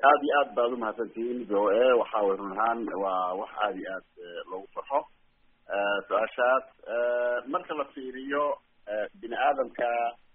aada iyo aad baad umahadsantihiin v o a waxa way run ahaan waa wax aada iyo aad loogu farxo su-aashaas marka la fiiriyo bini aadamka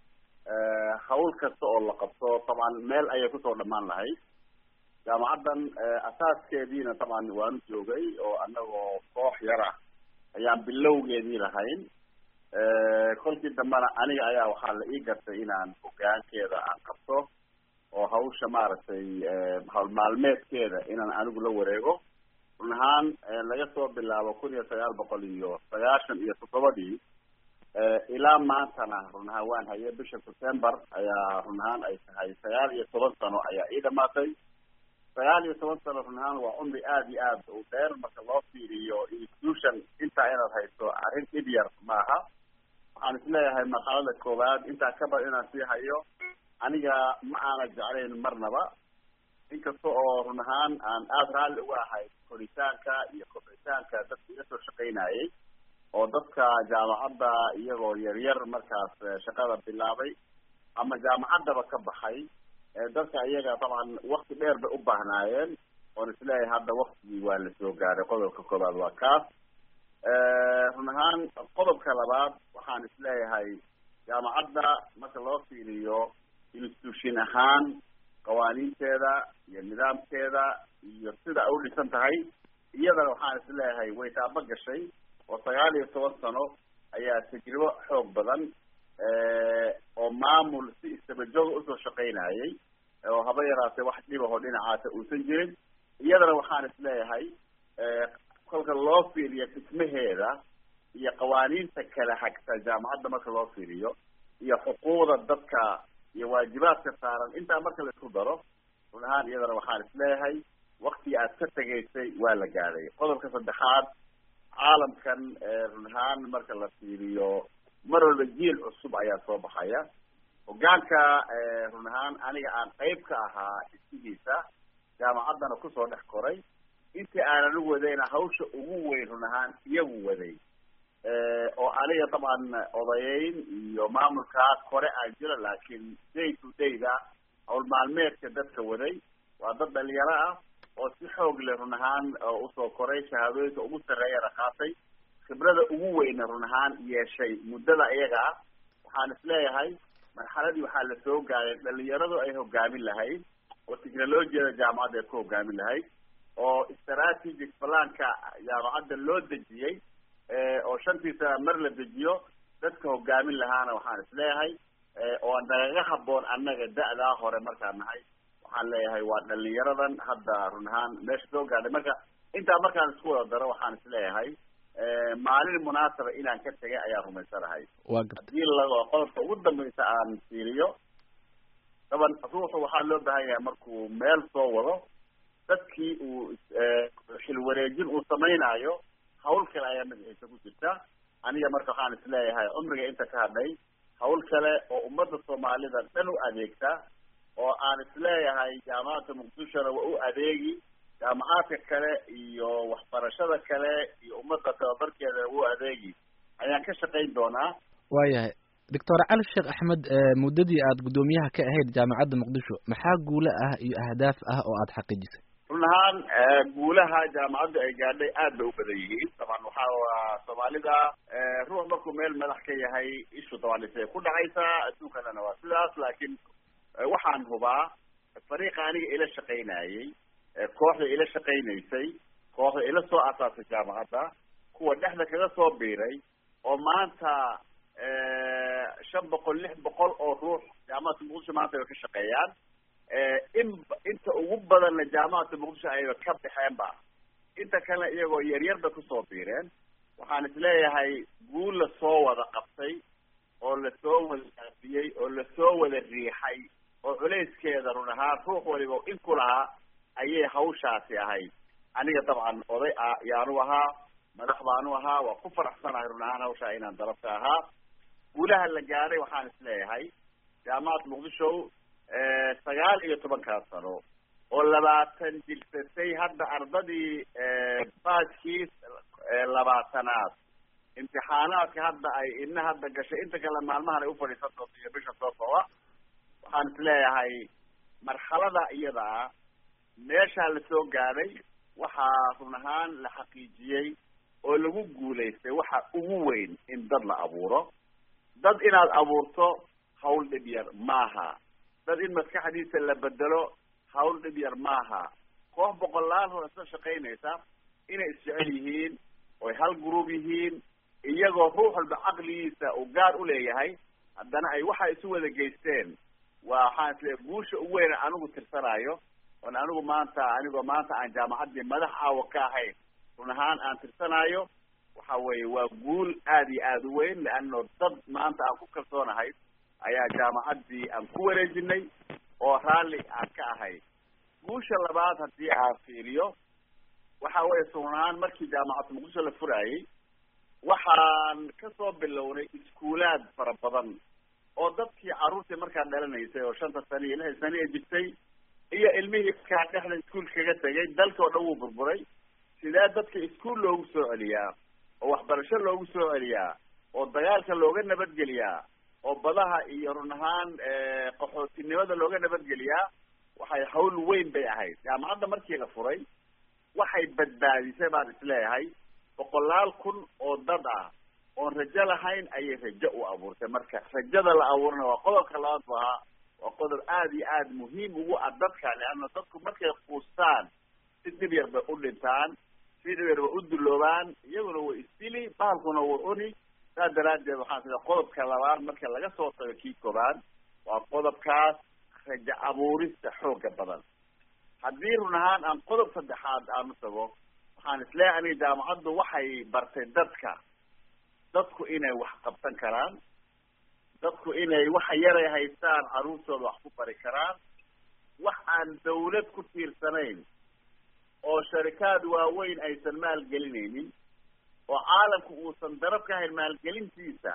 hawl kasta oo la qabto taban meel ayay kusoo dhamaan lahayd jaamacaddan asaaskeediina taban waanu joogay oo anagoo koox yar ah ayaan bilowgeedii lahayn kolkii dambena aniga ayaa waxaa la ii gartay inaan hogaankeeda aan qabto oo hawsha maaragtay hawl maalmeedkeeda inaan anigu la wareego run ahaan laga soo bilaabo kun iyo sagaal boqol iyo sagaashan iyo toddobadii ilaa maantana run ahaan waan hayay bisha september ayaa run ahaan ay tahay sagaal iyo toban sano ayaa ii dhamaatay sagaal iyo toban sano run ahaan waa cumri aada iyo aad u dheer marka loo fiiriyo institution intaa inaad hayso arrin dhib yar maaha waxaan isleeyahay marxalada koowaad intaa ka bad inaan sii hayo aniga ma aana jeclayn marnaba inkasta oo run ahaan aan aada raalli uga ahay koritaanka iyo kobcitaanka dadka iga soo shaqaynayay oo dadka jaamacadda iyagoo yaryar markaas shaqada bilaabay ama jaamacaddaba ka baxay dadka iyaga taban wakti dheer bay u baahnaayeen oon isleeyahay hadda waktigii waa la soo gaaray qodobka koobaad waa kaas run ahaan qodobka labaad waxaan isleeyahay jaamacadda marka loo fiiriyo institution ahaan qawaaniinteeda iyo nidaamkeeda iyo sida ay u dhisan tahay iyadana waxaan isleeyahay way taaba gashay oo sagaal iyo toban sano ayaa tajribo xoog badan oo maamul si istabajooga usoo shaqaynayay oo haba yaraatee wax dhibaho dhinacaasa uusan jirin iyadana waxaan isleeyahay kolka loo fiiriyo dhismaheeda iyo qawaaniinta kala hagta jaamacadda marka loo fiiriyo iyo xuquuqda dadka iyo waajibaadka saaran intaa marka la isku daro run ahaan iyadana waxaan isleeyahay wakti aad ka tegaysay waa la gaadhay qodobka saddexaad caalamkan run ahaan marka la fiiriyo mar walba jiil cusub ayaa soo baxaya hogaanka run ahaan aniga aan qayb ka ahaa isihiisa jaamacaddana kusoo dhex koray intii aanan u wadayna hawsha ugu weyn run ahaan iyagu waday oo aniga dabcan odayeyn iyo maamulkaa kore aan jiro laakiin day to dayda hawl maalmeedka dadka waday waa dad dhalinyaro ah oo si xoog leh run ahaan usoo koray shahaadooyinka ugu sarreeyana qaatay khibrada ugu weyna run ahaan yeeshay muddada iyaga ah waxaan isleeyahay marxaladii waxaa la soo gaaray dhalinyaradu ay hogaamin lahayd oo technologiyada jaamacadda ay ku hogaamin lahayd oo strategic planka jaamacadda loo dejiyey oo shantii sana mar la dejiyo dadka hogaamin lahaana waxaan isleeyahay oo nagaga haboon annaga da-daa hore markaan nahay waxaan leeyahay waa dhalinyaradan hadda run ahaan meesha soo gaadhay marka intaa markaan isku wada daro waxaan isleeyahay maalin munaasaba inaan ka tegay ayaan rumaysanahay waa garta hadii la qodobka ugu dambaysa aan fiiriyo daban ruuxu waxaa loo baahan yahay markuu meel soo wado dadkii uu xilwareejin uu samaynayo hawl kale ayaa magaxiisa ku jirta aniga marka waxaan isleeyahay cumriga inta ka hadhay hawl kale oo ummadda soomaalida dhan u adeegta oo aan isleeyahay jaamacadda muqdishona waa u adeegi jaamacaadka kale iyo waxbarashada kale iyo ummadda tababarkeeda u adeegi ayaan ka shaqayn doonaa waayahay doctor cali sheekh axmed muddadii aad guddoomiyaha ka ahayd jaamacadda muqdisho maxaa guulo ah iyo ahdaaf ah oo aada xaqiijisay run ahaan guulaha jaamacaddu ay gaadhay aad bay u badan yihiin taban waxaa waa soomaalida ruux markuu meel madax ka yahay ishu taban isay ku dhacaysaa adduunkanana waa sidaas laakiin waxaan hubaa fariiqa aniga ila shaqaynayay kooxda ila shaqaynaysay kooxda ila soo asaasay jaamacadda kuwa dhexda kaga soo biiray oo maanta shan boqol lix boqol oo ruux jaamacadda muqdisho maanta ay ka shaqeeyaan in inta ugu badanna jaamacadda muqdisho ayba ka baxeenba inta kalena iyagoo yaryar bay kusoo biireen waxaan isleeyahay guul lasoo wada qabtay oo lasoo wada aafiyey oo lasoo wada riixay oo culayskeeda run ahaan ruux waliba in ku lahaa ayay hawshaasi ahayd aniga dabcan oday ah yaanu ahaa madax baanu ahaa waa ku faraxsanahay run ahaan hawshaa inaan dalabka ahaa guulaha la gaadhay waxaan isleeyahay jaamacadda muqdisho sagaal iyo tobankaa sano oo labaatan jirsatay hadda ardadii baajkii labaatanaad imtixaanaadka hadda ay ina hadda gashay inta kale maalmahan ay ufadhiisan doonto iyo bisha soo socda waxaan isleeyahay marxalada iyada ah meeshaa lasoo gaadhay waxaa run ahaan la xaqiijiyey oo lagu guulaystay waxa ugu weyn in dad la abuuro dad inaad abuurto hawl dhib yar maaha dad in maskaxdiisa la bedelo hawl dhib yar maaha koox boqolaal hor isla shaqaynaysa inay isjecel yihiin oy hal group yihiin iyagoo ruux walba caqligiisa uu gaar u leeyahay haddana ay waxa isu wada geysteen waa waxaan isle guusha ugu weyn anigu tirsanaayo oon anigu maanta anigoo maanta aan jaamacaddii madax aawa ka ahayn run ahaan aan tirsanaayo waxa weeye waa guul aada iyo aada u weyn leano dad maanta aan ku kalsoonahay ayaa jaamacaddii aan ku wareejinay oo raalli aan ka ahay guusha labaad haddii aan fiiriyo waxa weeye sugnaan markii jaamacadda muqdisho la furaayey waxaan kasoo bilownay iskuulaad fara badan oo dadkii carruurtii markaa dhalanaysay oo shanta sano iyo lixdan sano ee jirtay iyo ilmihii markaa dhexda iskuolka kaga tegay dalka oo dhan wuu burburay sidee dadka iskuol loogu soo celiyaa oo waxbarasho loogu soo celiyaa oo dagaalka looga nabadgeliyaa oo badaha iyo run ahaan qaxootinimada looga nabadgeliyaa waxay hawl weyn bay ahayd jaamacadda markii la furay waxay badbaadisay baan isleeyahay boqolaal kun oo dad ah oon rajo lahayn ayay rajo u abuurtay marka rajada la abuurana waa qodobka labaad bu ahaa waa qodob aada iyo aada muhiim ugu ah dadka leanna dadku markay quustaan si dhib yar bay u dhintaan si dhib yar bay u duloobaan iyaguna way isdili bahalkuna way cuni saas daraaddeed waxaan sida qodobka labaad marka laga soo tago kii koobaad waa qodobkaas rajo abuurista xooga badan haddii run ahaan aan qodob saddexaad aanu tago waxaan isleeyahay aniga jaamacaddu waxay bartay dadka dadku inay wax qabsan karaan dadku inay waxa yaray haystaan carruurtooda wax ku bari karaan wax aan dawlad ku tiirsanayn oo sharikaad waaweyn aysan maalgelinaynin oo caalamku uusan darab ka hayn maalgelintiisa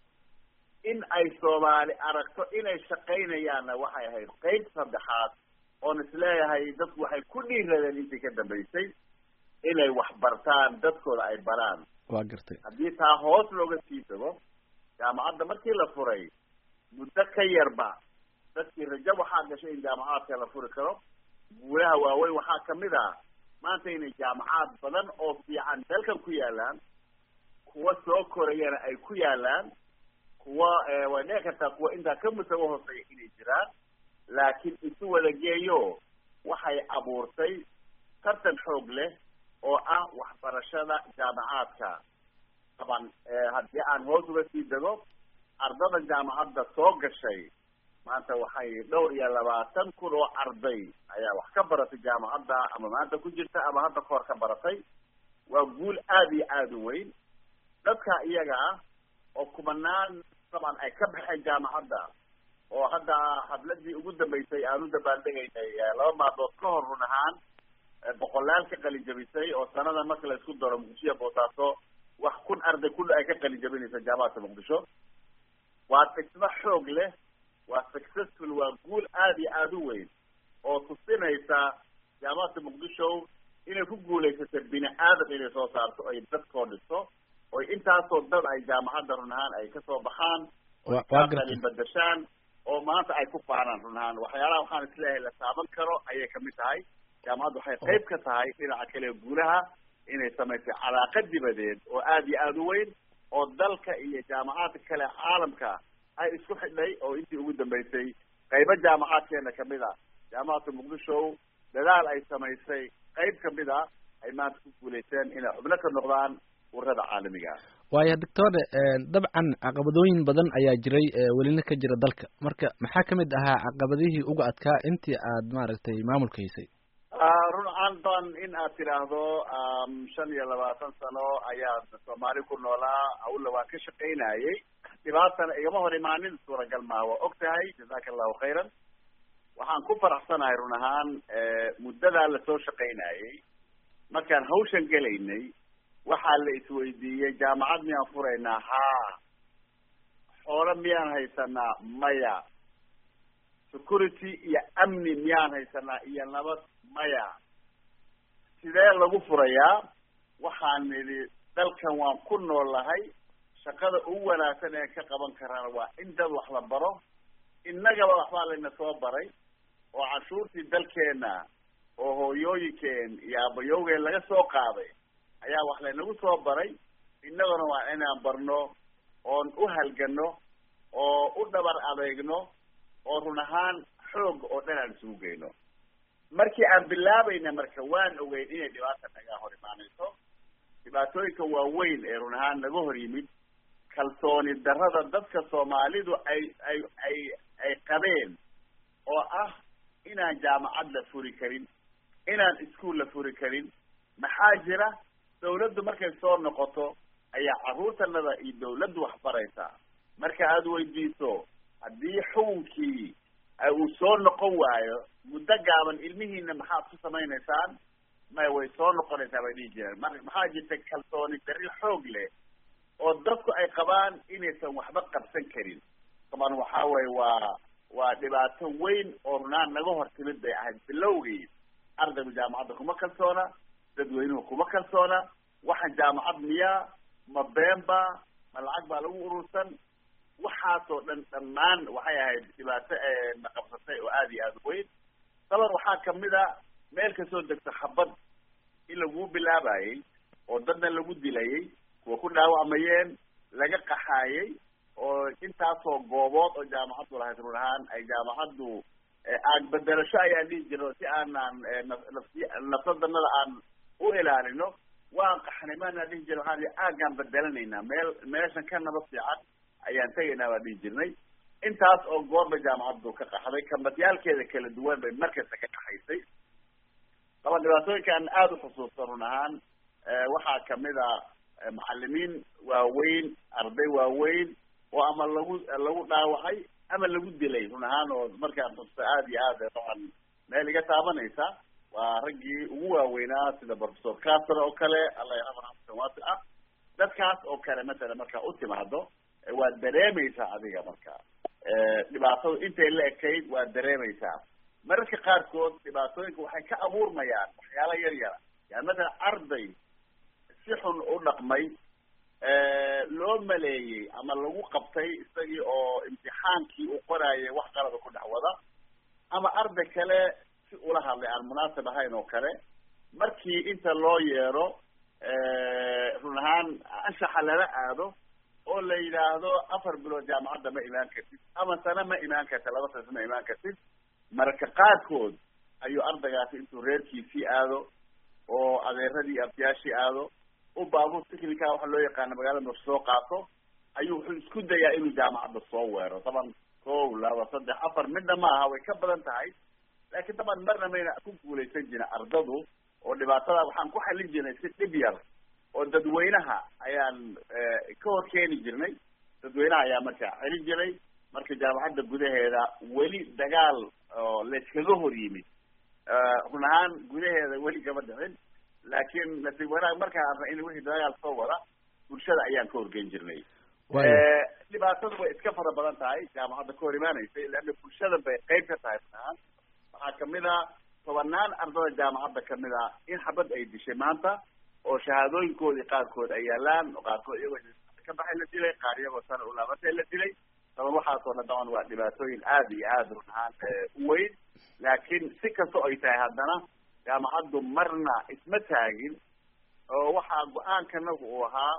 in ay soomaali aragto inay shaqaynayaanna waxay ahayd qeyb saddexaad oon isleeyahay dadku waxay ku dhiiradeen intii ka dambaysay inay wax bartaan dadkooda ay baraan waa gartay haddii taa hoos looga sii tago jaamacadda markii la furay muddo ka yarba dadkii rajo waxaa gashay in jaamacaadka la furi karo guulaha waaweyn waxaa kamid ah maanta inay jaamacaad badan oo fiican dalkan ku yaalaan kuwa soo korayana ay ku yaalaan kuwa way dhici kartaa kuwa intaa ka musago hooseeya inay jiraan laakiin isu wada geeyo waxay abuurtay tartan xoog leh oo ah waxbarashada jaamacaadka taban haddii aan hoos uga sii dego ardada jaamacadda soo gashay maanta waxay dhowr iyo labaatan kun oo arday ayaa wax ka baratay jaamacadda ama maanta ku jirta ama hadda kahor ka baratay waa guul aada iyo aada u weyn dadka iyaga ah oo kumanaan taban ay ka baxeen jaamacadda oo hadda hadladii ugu dambeysay aan u dabaaldegaynay laba maadood ka hor run ahaan boqolaal ka qalin jabisay oo sanada marka la isku daro muqdishoya boosaaso wax kun arday kul ay ka qalin jabinaysa jaamacadka muqdisho waa dhismo xoog leh waa successful waa guul aada iyo aada u weyn oo tusinaysa jaamacadka muqdisho inay ku guulaysatay bini aadam inay soo saarto ay dadkoo dhisto oy intaasoo dad ay jaamacadda run ahaan ay kasoo baxaan qalin badashaan oo maanta ay ku faanaan run ahaan waxyaalaha waxaan isleeyahay la taaban karo ayay kamid tahay jaamacaddu waxay qayb ka tahay dhinaca kale guulaha inay samaysay calaaqa dibadeed oo aada iyo aada u weyn oo dalka iyo jaamacaadka kale caalamka ay isku xidhay oo intii ugu dambeysay qaybo jaamacaadkeena kamid a jaamacadka muqdisho dadaal ay samaysay qayb kamid a ay maanta ku guulaysteen inay xubno ka noqdaan urada caalamiga ah waaya doctor dabcan caqabadooyin badan ayaa jiray welina ka jira dalka marka maxaa kamid ahaa caqabadihii uga adkaa intii aad maaragtay maamulka haysay run aandan in aad tidhaahdo shan iyo labaatan sano ayaa soomaali ku noolaa awla waan ka shaqaynayay dhibaatana igama hor imaanin suuragal maa waa og tahay jazaka allahu khayran waxaan ku faraxsanahay run ahaan muddadaa lasoo shaqaynayay markaan hawshan gelaynay waxaa la isweydiiyey jaamacad miyaan furaynaa haa xoolo miyaan haysanaa maya security iyo amni miyaan haysanaa iyo nabad maya sidee lagu furayaa waxaan nidhi dalkan waan ku noolahay shaqada ugu wanaagsan ee ka qaban karaan waa in dad wax la baro innagaba waxbaa layna soo baray oo cashuurtii dalkeena oo hooyooyinkeen iyo aabayowgeen laga soo qaaday ayaa wax laynagu soo baray innaguna waa inaan barno oon u halgano oo u dhabar adeegno oo run ahaan xoog oo dhan aan isugu geyno markii aan bilaabayna marka waan ogeyn inay dhibaata naga hor imaanayso dhibaatooyinka waaweyn ee run ahaan naga hor yimid kalsooni darrada dadka soomaalidu ay ay ay ay qabeen oo ah inaan jaamacad la furi karin inaan iskuol la furi karin maxaa jira dawladdu markay soo noqoto ayaa carruurtanada iyo dawladdu wax baraysaa marka aada weydiiso haddii xukunkii uu soo noqon waayo muddo gaaban ilmihiina maxaad ku samaynaysaan may way soo noqonaysaa bay dhihi jireen mar maxaa jirta kalsooni darri xoog leh oo dadku ay qabaan inaysan waxba qabsan karin taban waxaa weye waa waa dhibaato weyn oo runaan naga hor timid bay ahayd bilowgii ardaygu jaamacadda kuma kalsoona dadweynuhu kuma kalsoona waxaan jaamacad miyaa ma beenba ma lacag baa lagu urursan waxaasoo dhan dhammaan waxay ahayd dhibaato na qabsatay oo aada iyo aada u weyn daban waxaa kamid a meel kasoo degto xabad in laguu bilaabayey oo dadna lagu dilayey kuwa ku dhaawacmayeen laga qaxaayey oo intaasoo goobood oo jaamacaddu lahayd run ahaan ay jaamacaddu aag bedelasho ayaan dhihi jirno si aanaan nafsi nafsadanada aan u ilaalino waan qaxnay maanaan dhihi jirna waxaan aagaan bedelanaynaa meel meeshan ka nabad fiican ayaan tegaynaa baan dhihi jirnay intaas oo goorba jaamacaddu ka qaxday kambadyaalkeeda kala duwan bay markasta ka qaxaysay daba dhibaatooyinkaan aada u xusuusta run ahaan waxaa kamid a macalimiin waaweyn arday waaweyn oo ama lagu lagu dhaawacay ama lagu dilay run ahaan oo markaan xusta aada iyo aad daban meel iga taabanaysa waa raggii ugu waaweynaa sida professor caster oo kale alla yarxama raxmatan waasi ah dadkaas oo kale matala markaa u timaado waad dareemaysaa adiga marka dhibaatadu intay la ekayd waad dareemaysaa mararka qaarkood dhibaatooyinka waxay ka abuurmayaan waxyaala yar yara yani matala arday si xun u dhaqmay loo maleeyey ama lagu qabtay isagii oo imtixaankii uu qoraayay wax qalada ku dhex wada ama arday kale si ula hadlay aan munaasib ahayn oo kale markii inta loo yeero run ahaan anshaxa lala aado oo la yidhaahdo afar bilood jaamacadda ma imaan kartid ama sano ma imaan karta laba sano ma imaan kartid mararka qaarkood ayuu ardaygaasi intuu reerkiisii aado oo adeeradii abtiyaashii aado u baabuur technica waxa loo yaqaana magaalada mar soo qaato ayuu wuxuu isku dayaa inuu jaamacadda soo weero taban kow laba saddex afar midna ma aha way ka badan tahay laakiin taban marna mayna ku guulaysan jirin ardadu oo dhibaatada waxaan ku xalin jirnay si dhib yar oo dadweynaha ayaan ka hor keeni jirnay dadweynaha ayaa markaa celin jiray marka jaamacadda gudaheeda weli dagaal oo layskaga hor yimid run ahaan gudaheeda weli kama dhicin laakiin nasiib wanaag markaan arna in wixii dagaal soo wada bulshada ayaan ka horgeyn jirnay dhibaatadu way iska fara badan tahay jaamacadda ka hor imaanaysay leanna bulshada bay qeyb ka tahay run ahaan waxaa kamid a tobanaan ardada jaamacadda kamid a in xabad ay dishay maanta oo shahaadooyinkoodii qaarkood ay yaalaan oo qaarkood iyagoo ka baxay la dilay qaar iyagoo sana ulaabatay la dilay taban waxaasoo dhan daban waa dhibaatooyin aada iyo aada run ahaan u weyn laakiin si kastoo ay tahay haddana jaamacaddu marna isma taagin oo waxaa go-aankanagu uu ahaa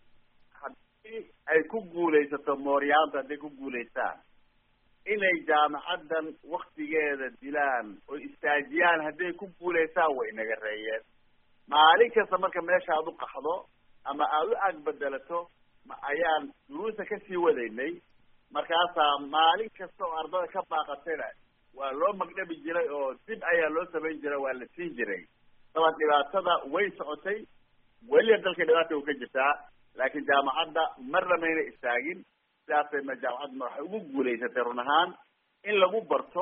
haddii ay ku guulaysato mooryaanta hadday ku guulaystaan inay jaamacaddan waktigeeda dilaan oo istaajiyaan hadday ku guulaystaan way naga reeyeen maalin kasta marka meesha aad u qaxdo ama aada u ag bedelato ma ayaan duruusa kasii wadaynay markaasaa maalin kasta oo ardada ka baaqatayna waa loo magdhabi jiray oo dib ayaa loo samayn jiray waa la siin jiray daban dhibaatada way socotay weliba dalka dhibaata u ka jirtaa laakiin jaamacadda marna mayna istaagin sidaasay ma jaamacadda ma waxay ugu guulaysatay run ahaan in lagu barto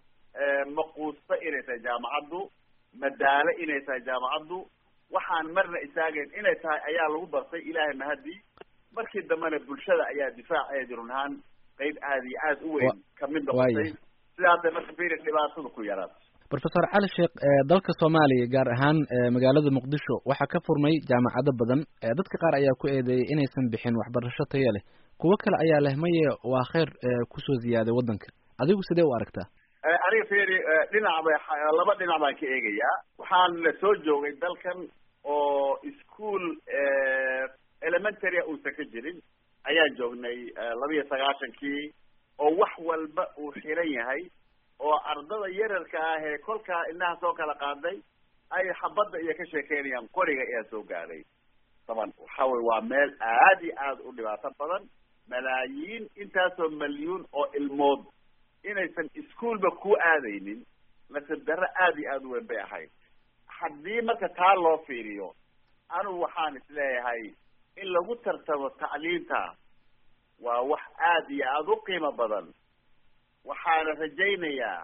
maquusta inay tahay jaamacaddu madaalo inay tahay jaamacaddu waxaan marna istaagayn inay tahay ayaa lagu bartay ilaahay mahadii markii dambena bulshada ayaa difaaceedi run ahaan qeyb aada iyo aada u weyn kamid noqotay sidaasay marka firi dhibaatada ku yaraatay professor cali sheekh dalka soomaaliya gaar ahaan magaalada muqdisho waxaa ka furmay jaamacado badan dadka qaar ayaa ku eedeeyay inaysan bixin waxbarasho tayo leh kuwo kale ayaa leh maye waa kheyr kusoo ziyaaday waddanka adigu sidee u aragtaa aniga feri dhinac bay laba dhinac baan ka eegayaa waxaan la soo joogay dalkan oo ischool elementary uusan ka jirin ayaan joognay laba iyo sagaashankii oo wax walba uu xiran yahay oo ardada yararka ah ee kolkaa indhaha soo kala qaaday ay xabadda iyo ka sheekeynayaan qoriga ayaa soo gaadhay taban waxa wey waa meel aad iyo aad u dhibaato badan malaayiin intaasoo malyuun oo ilmood inaysan ischoolba ku aadaynin nasib darro aad iyo aad u weyn bay ahayd haddii marka taa loo fiiriyo anugu waxaan isleeyahay in lagu tartamo tacliinta waa wax aad iyo aada u qiimo badan waxaana rajaynayaa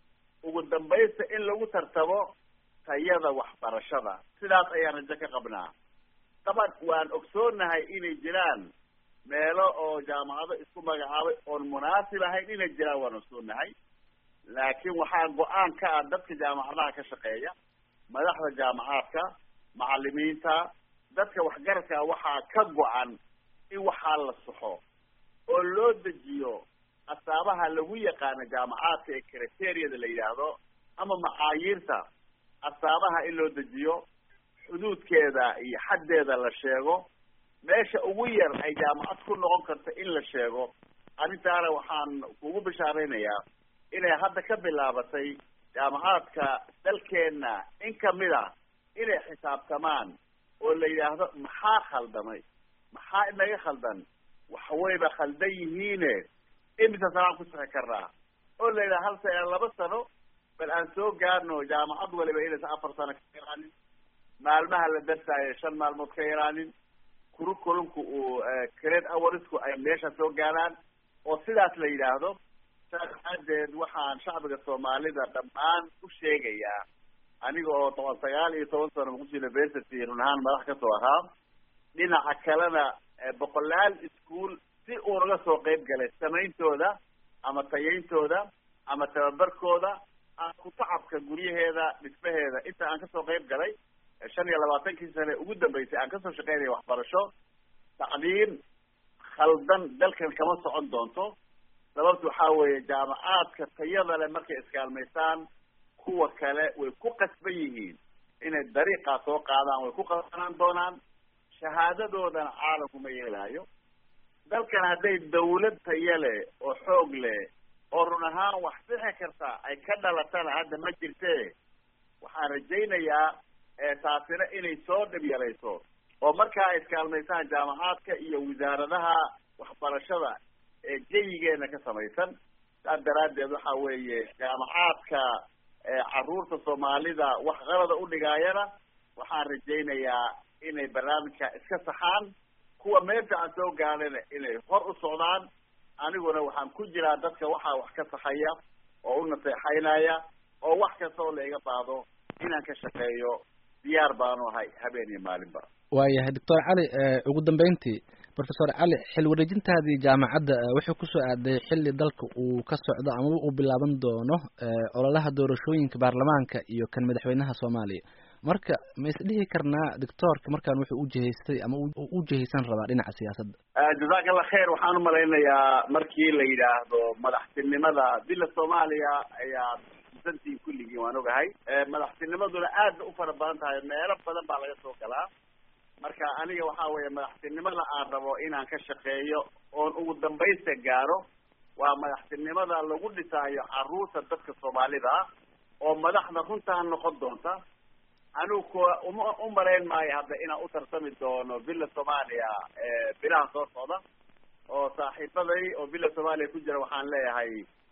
ugu dambaysta in lagu tartamo tayada waxbarashada sidaas ayaan rajo ka qabnaa daban waan ogsoonahay inay jiraan meelo oo jaamacado isku magacaabay oon munaasib ahayn inay jiraan waan ogsoonahay laakiin waxaa go-aan ka ah dadka jaamacadaha ka shaqeeya madaxda jaamacaadka macalimiinta dadka waxgaradka waxaa ka go-an in waxaa la saxo oo loo dejiyo asaabaha lagu yaqaano jaamacaadka ee criteriyada la yidhaahdo ama macaayiirta asaabaha in loo dejiyo xuduudkeeda iyo xaddeeda la sheego meesha ugu yar ay jaamacad ku noqon karta in la sheego arrintaana waxaan kugu bishaaraynayaa inay hadda ka bilaabatay jaamacaadka dalkeenna in kamid a inay xisaabtamaan oo la yidhaahdo maxaa khaldamay maxaa inaga khaldan waxwayba khaldan yihiine imisa sanaan ku sixi karnaa oo la yidhaha hal sano laba sano bal aan soo gaarno jaamacad waliba inaysan afar sano ka yaraanin maalmaha la darsaayo shan maalmood ka yaraanin curriculumku uu crate hoursku ay meesha soo gaaraan oo sidaas la yidhaahdo saas aadeed waxaan shacbiga soomaalida dhammaan u sheegayaa aniga oo toban sagaal iyo toban sano muqdisho university run ahaan madax kasoo ahaa dhinaca kalena boqolaal ischool si uu naga soo qeyb galay samayntooda ama tayayntooda ama tababarkooda ama kutacabka guryaheeda dhismaheeda inta aan kasoo qeyb galay shan iyo labaatankii sane ugu dambeysay aan kasoo shaqeynaya waxbarasho tacliim khaldan dalkan kama socon doonto sababta waxaa weeye jaamacaadka tayada leh markay iskaalmaysaan kuwa kale way ku qasban yihiin inay dariiqaa soo qaadaan way ku qasbanaan doonaan shahaadadoodana caalamku ma yeelaayo dalkan hadday dawlad tayo leh oo xoog leh oo run ahaan wax sixi karta ay ka dhalatana hadda ma jirte waxaan rajaynayaa taasina inay soo dhib yarayso oo markaa ay iskaalmaysaan jaamacaadka iyo wasaaradaha waxbarashada ee jeyigeena ka samaysan saas daraaddeed waxa weeye jaamacaadka caruurta soomaalida wax qalada u dhigaayana waxaan rajaynayaa inay barnaamijka iska saxaan kuwa meesha aan soo gaadhana inay hor u socdaan aniguna waxaan ku jiraa dadka waxaa wax ka saxaya oo u naseexaynaya oo wax kasta oo la iga baado inaan ka shaqeeyo diyaar baanu ahay habeen iyo maalinba waayahay doctor cali ugu dambeyntii professor cali xil wareejintaadii jaamacadda wuxuu kusoo aaday xilli dalka uu ka socdo ama uu bilaaban doono ololaha doorashooyinka baarlamaanka iyo kan madaxweynaha soomaaliya marka ma isdhihi karnaa doctoorka markaan wuxuu ujihaystay ama u jihaysan rabaa dhinaca siyaasadda jazaak allah khair waxaan umalaynayaa markii la yidhaahdo madaxtinimada dila soomaaliya ayaa santiin kulligii waan ogahay madaxtinimaduna aad u fara badan tahay meelo badan baa laga soo galaa marka aniga waxa weeye madaxtinimada aan rabo inaan ka shaqeeyo oon ugu dambaysta gaaro waa madaxtinimada lagu dhisaayo caruurta dadka soomaalida ah oo madaxda runtaa noqon doonta anigu kuwa uma u malayn maayo hadda inaan u tartami doono villa soomaaliya bilaha soo socda oo saaxiibaday oo villa soomaaliya ku jira waxaan leeyahay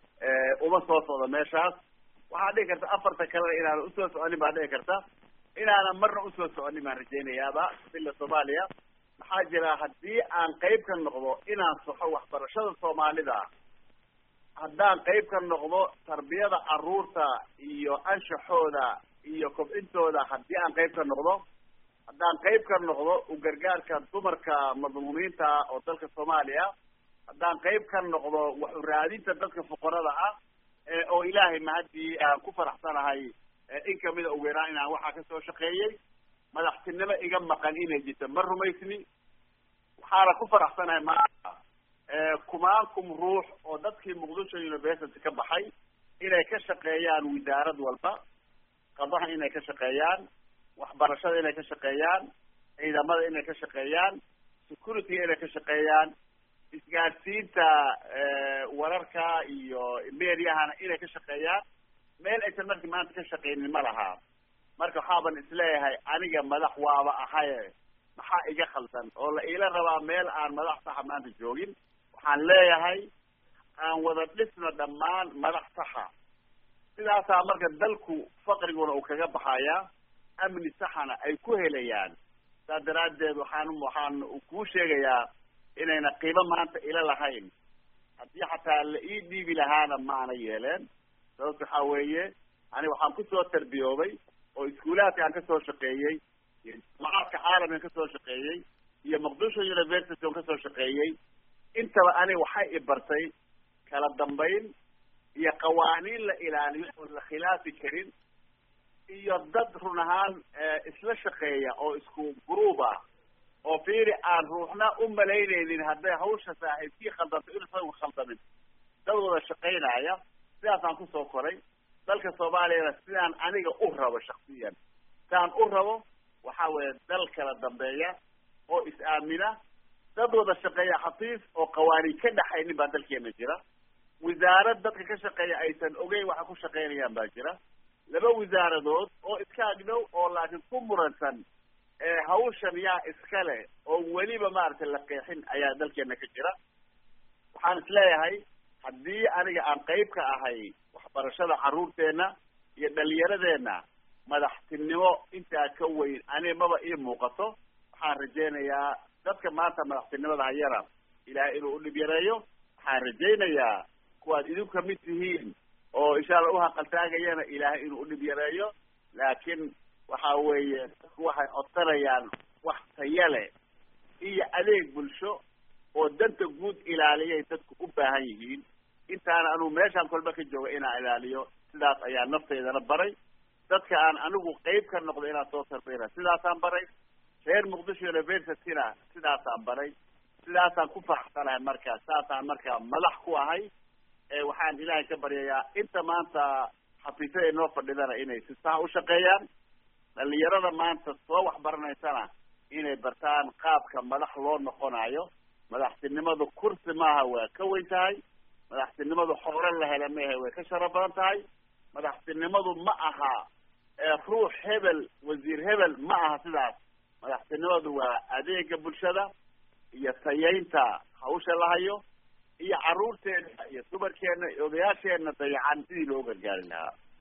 uma soo socdo meeshaas waxaa dhici karta afarta kalena inaan usoo soconin baa dhici karta inaanan marna usoo soconin baan rajaynayaaba villa soomaaliya maxaa jira haddii aan qeyb ka noqdo inaan saxo waxbarashada soomaalida haddaan qeyb ka noqdo tarbiyada caruurta iyo anshaxooda iyo kobcintooda haddii aan qeyb ka noqdo haddaan qeyb ka noqdo u gargaarka dumarka madmuumiinta oo dalka soomaaliya haddaan qeyb ka noqdo wax u raadinta dadka fuqarada ah oo ilaahay mahadii aan ku faraxsanahay in kamida ugu yaraan inaan waxaa kasoo shaqeeyey madaxtinimo iga maqan inay jirto ma rumaysni waxaana ku faraxsanahay maanta kumaankum ruux oo dadkii muqdisho university ka baxay inay ka shaqeeyaan wisaarad walba qadaha inay ka shaqeeyaan waxbarashada inay ka shaqeeyaan ciidamada inay ka shaqeeyaan security inay ka shaqeeyaan isgaadhsiinta wararka iyo mediahana inay ka shaqeeyaan meel aysan marki maanta ka shaqeynin ma laha marka waxaaban isleeyahay aniga madax waaba ahaye maxaa iga khaldan oo la iila rabaa meel aan madax saxa maanta joogin waxaan leeyahay aan wada dhisno dhammaan madax saxa sidaasaa marka dalku faqriguna uu kaga baxayaa amni saxana ay ku helayaan saas daraaddeed waxaan waxaan kuu sheegayaa inayna qiimo maanta ila lahayn haddii xataa la ii dhiibi lahaana maana yeeleen sababta waxaa weeye ani waxaan kusoo tarbiyoobay oo iskuulaadka aan kasoo shaqeeyey iyo jaamacaadka caalamkan kasoo shaqeeyey iyo muqdisho university on kasoo shaqeeyey intaba ani waxay i bartay kala dambayn iyo qawaaniin la ilaaliyo oon la khilaafi karin iyo dad run ahaan isla shaqeeya oo isku gruub ah oo fiiri aan ruuxna u malaynaynin hadday hawsha saaxiibkii khaldanto inuusan khaldamin dad wada shaqaynaya sidaasaan kusoo koray dalka soomaaliyana sidaan aniga u rabo shaksiyan sidaan u rabo waxa weeye dal kala dambeeya oo is-aamina dad wada shaqeeya xafiis oo qawaaniin ka dhaxaynin baa dalkeena jira wasaarad dadka ka shaqeeya aysan ogeyn waxa ku shaqaynayaan baa jira laba wasaaradood oo iska agdhow oo laakiin ku muransan hawshan yaa iskale oo weliba maaragtay la qeexin ayaa dalkeena ka jira waxaan isleeyahay haddii aniga aan qayb ka ahay waxbarashada carruurteena iyo dhalinyaradeenna madaxtinimo intaa ka weyn ani maba ii muuqato waxaan rajaynayaa dadka maanta madaxtinimada hayana ilaahay inuu udhib yareeyo waxaan rajaynayaa kuwaad idinku kamid tihiin oo insha alla uhaqaltaagayana ilaahay inuu udhib yareeyo laakiin waxa weeye dadku waxay codsanayaan wax taya leh iyo adeeg bulsho oo danta guud ilaaliyay dadku u baahan yihiin intaana anugu meeshaan kolba ka jooga inaan ilaaliyo sidaas ayaa naftaydana baray dadka aan anigu qeyb ka noqdo inaan soo tarbiyana sidaasaan baray reer muqdisho universityna sidaasaan baray sidaasaan ku faraxsanahay marka saasaan marka madax ku ahay waxaan ilaahay ka baryayaa inta maanta xafiisyada inoo fadhidana inay si sax u shaqeeyaan dhalinyarada maanta soo waxbaranaysana inay bartaan qaabka madax loo noqonayo madaxtinimadu kursi maaha waa ka weyn tahay madaxtinimadu xoolo la hela mehe way ka sharo badan tahay madaxtinimadu ma aha ruux hebel wasiir hebel ma aha sidaas madaxtinimadu waa adeega bulshada iyo tayaynta hawsha la hayo iyo carruurteena iyo dumarkeena iyo odayaasheena dayacan sidii loo gargaari lahaa